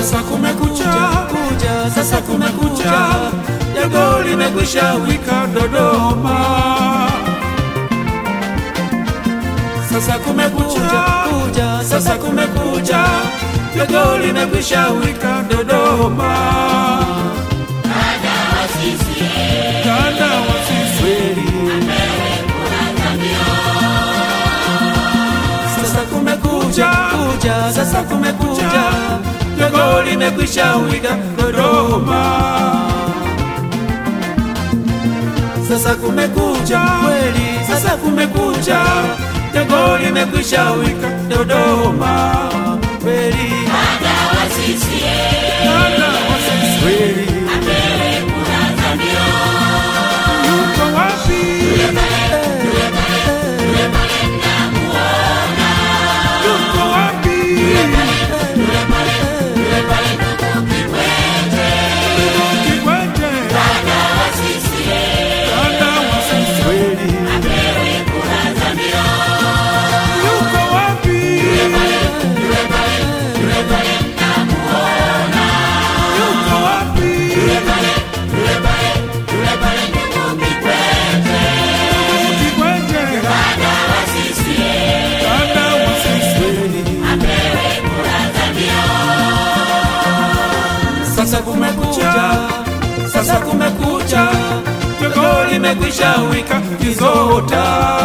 Sasa kumekucha, kuja sasa kumekucha, jogo limekwisha wika Dodoma. Sasa kumekucha, kuja sasa kumekucha, jogo limekwisha wika Dodoma. Dada wa sisi Sasa kumekucha, kuja sasa kumekucha, jogo limekwisha wika Dodoma. Sasa kumekucha kweli sasa kumekucha, jogo limekwisha wika Dodoma. kweli Dada wa sisi yuko wapi? Yuko wapi? Ndugu Kikwete. Dada wa sisi yuko wapi? Yuko wapi? Ndugu Kikwete. Dada wa sisi Sasa kumekucha, sasa kumekucha, jogo limekwisha wika kizota.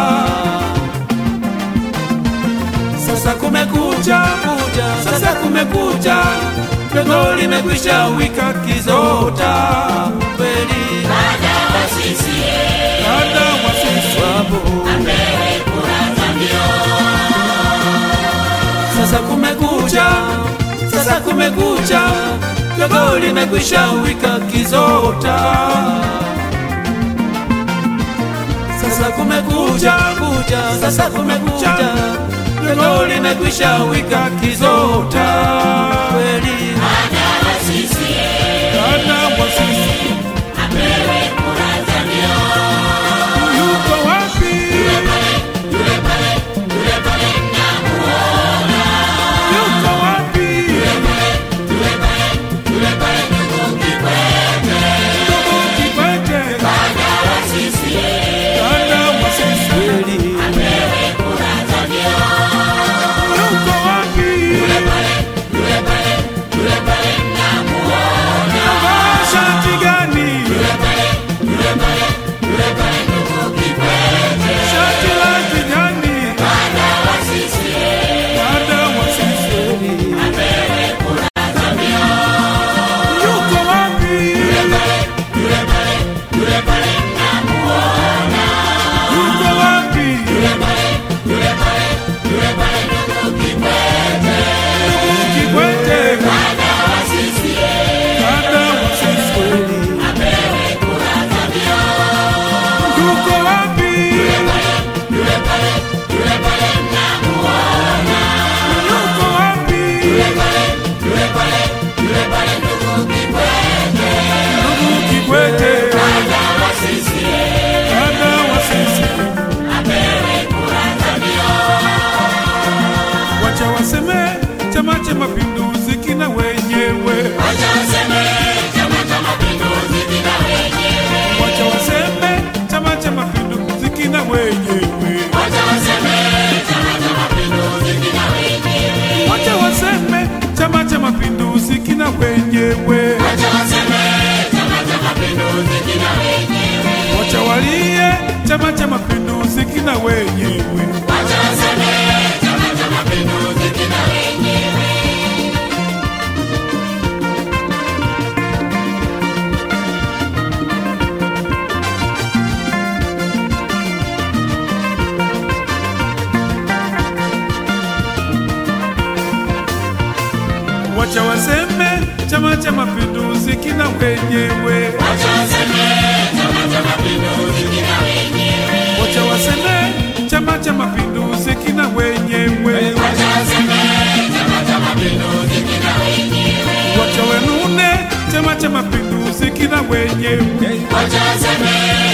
Sasa kumekucha, kuja sasa kumekucha, jogo limekwisha wika kizota. kweli Dada wa sisi wapo Sasa kumekucha, sasa kumekucha, jogo limekwisha wika kizota. Sasa kumekucha, kuja sasa kumekucha, jogo limekwisha wika kizota. kweli Dada wa sisi yuko wapi? Yuko wapi? Ndugu Kikwete. Dada wa sisi kweli yuko wapi? Amevaa shati gani? Shati la kijani. Dada wa sisi yuko wapi? Yuko wapi? Ndugu Kikwete. Dada wa sisi yuko wapi? Yuko wapi? Ndugu Kikwete. Dada wa sisi wacha waseme Chama cha Mapinduzi kina wenyewe, wacha waseme Chama cha Mapinduzi kina wenyewe, wacha waseme Chama cha Mapinduzi kina wenyewe, wacha waseme Chama cha Mapinduzi kina wenyewe, wacha walie Chama cha Mapinduzi kina wenyewe. Wacha waseme Chama cha Mapinduzi kina wenyewe, wacha waseme Chama cha Mapinduzi kina wenyewe, wacha wenune Chama cha Mapinduzi kina wenyewe,